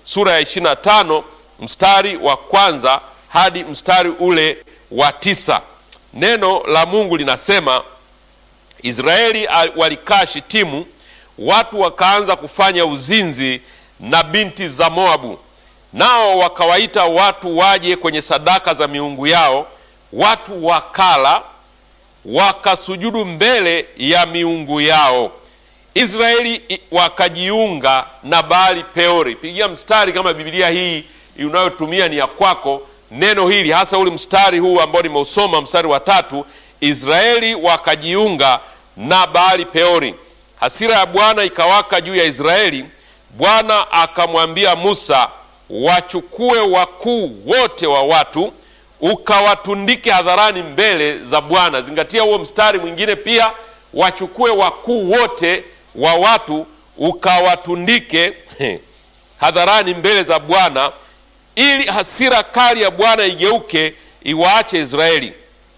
sura ya 25 mstari wa kwanza hadi mstari ule wa tisa. Neno la Mungu linasema Israeli walikaa Shitimu, watu wakaanza kufanya uzinzi na binti za Moabu, nao wakawaita watu waje kwenye sadaka za miungu yao. Watu wakala wakasujudu mbele ya miungu yao. Israeli wakajiunga na Baali Peori. Pigia mstari kama Biblia hii unayotumia ni ya kwako, neno hili hasa ule mstari huu ambao nimeusoma, mstari wa tatu. Israeli wakajiunga na Baali Peori, hasira ya Bwana ikawaka juu ya Israeli. Bwana akamwambia Musa, wachukue wakuu wote wa watu ukawatundike hadharani mbele za Bwana. Zingatia huo mstari mwingine pia, wachukue wakuu wote wa watu ukawatundike hadharani mbele za Bwana, ili hasira kali ya Bwana igeuke iwaache Israeli.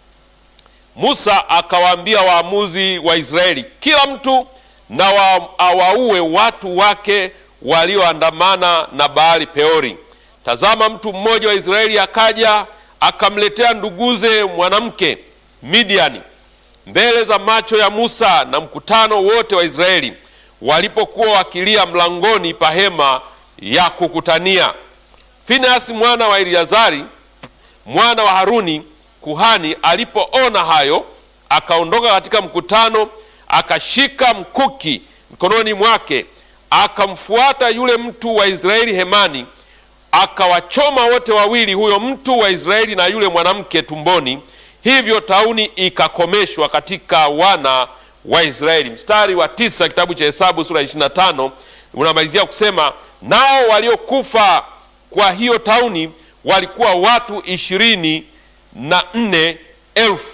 Musa akawaambia waamuzi wa Israeli, kila mtu na wa, awaue watu wake walioandamana na Baali Peori. Tazama, mtu mmoja wa Israeli akaja akamletea nduguze mwanamke Midiani mbele za macho ya Musa na mkutano wote wa Israeli walipokuwa wakilia mlangoni pa hema ya kukutania. Finehasi mwana wa Eleazari mwana wa Haruni kuhani alipoona hayo, akaondoka katika mkutano, akashika mkuki mkononi mwake, akamfuata yule mtu wa Israeli hemani, akawachoma wote wawili, huyo mtu wa Israeli na yule mwanamke tumboni. Hivyo tauni ikakomeshwa katika wana wa Israeli. Mstari wa tisa kitabu cha Hesabu sura ya 25 unamalizia kusema, nao waliokufa kwa hiyo tauni walikuwa watu ishirini na nne elfu.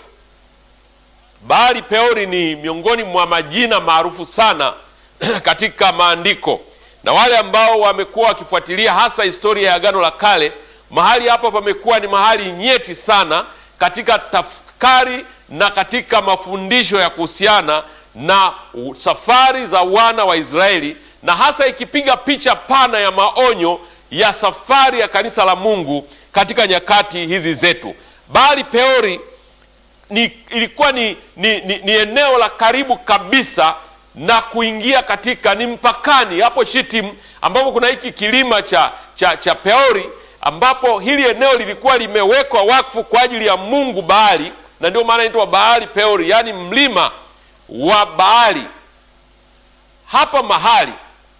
Baali Peori ni miongoni mwa majina maarufu sana katika maandiko, na wale ambao wamekuwa wakifuatilia hasa historia ya Agano la Kale, mahali hapa pamekuwa ni mahali nyeti sana katika tafakari na katika mafundisho ya kuhusiana na safari za wana wa Israeli, na hasa ikipiga picha pana ya maonyo ya safari ya kanisa la Mungu katika nyakati hizi zetu. Baali Peori ni, ilikuwa ni, ni, ni, ni eneo la karibu kabisa na kuingia katika ni mpakani hapo Shittim, ambapo kuna hiki kilima cha, cha, cha Peori, ambapo hili eneo lilikuwa limewekwa wakfu kwa ajili ya Mungu Baali, na ndio maana inaitwa Baali Peori, yaani mlima wa Baali. Hapa mahali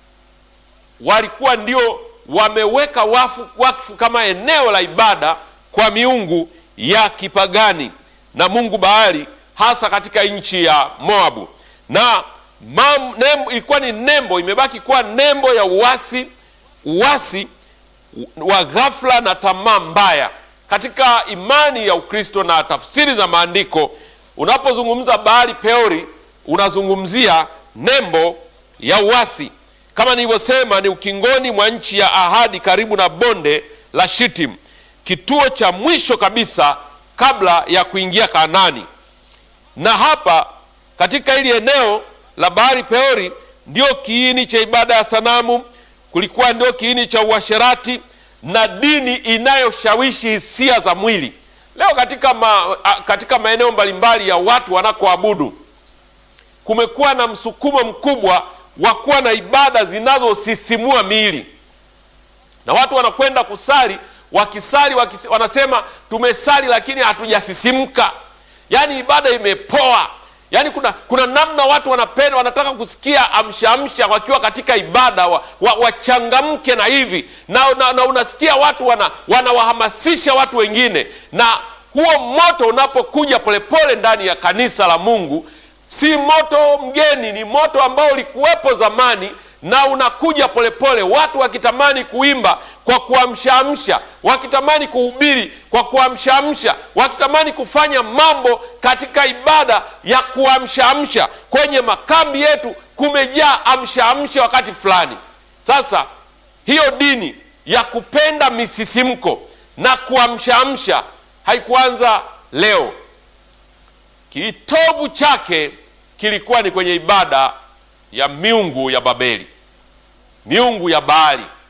walikuwa ndio wameweka wafu, wakfu kama eneo la ibada kwa miungu ya kipagani na Mungu Baali, hasa katika nchi ya Moabu. Na mam, nembo, ilikuwa ni nembo, imebaki kuwa nembo ya uasi, uasi wa ghafla na tamaa mbaya katika imani ya Ukristo na tafsiri za maandiko. Unapozungumza Baali Peori, unazungumzia nembo ya uasi. Kama nilivyosema, ni ukingoni mwa nchi ya ahadi, karibu na bonde la Shittim, kituo cha mwisho kabisa kabla ya kuingia Kanaani. Na hapa katika hili eneo la Baali Peori ndio kiini cha ibada ya sanamu, kulikuwa ndio kiini cha uasherati na dini inayoshawishi hisia za mwili. Leo katika, ma, katika maeneo mbalimbali ya watu wanakoabudu kumekuwa na msukumo mkubwa wa kuwa na ibada zinazosisimua miili, na watu wanakwenda kusali, wakisali wakis, wanasema tumesali lakini hatujasisimka, yaani ibada imepoa. Yaani kuna, kuna namna watu wanapenda wanataka kusikia amsha amsha wakiwa katika ibada wachangamke wa, wa na hivi na, na, na unasikia watu wana, wanawahamasisha watu wengine, na huo moto unapokuja polepole ndani ya kanisa la Mungu si moto mgeni, ni moto ambao ulikuwepo zamani na unakuja polepole, watu wakitamani kuimba kwa kuamshaamsha, wakitamani kuhubiri kwa kuamshaamsha, wakitamani kufanya mambo katika ibada ya kuamshaamsha. Kwenye makambi yetu kumejaa amshaamsha wakati fulani. Sasa hiyo dini ya kupenda misisimko na kuamshaamsha haikuanza leo. Kitovu chake kilikuwa ni kwenye ibada ya miungu ya Babeli, miungu ya Baali.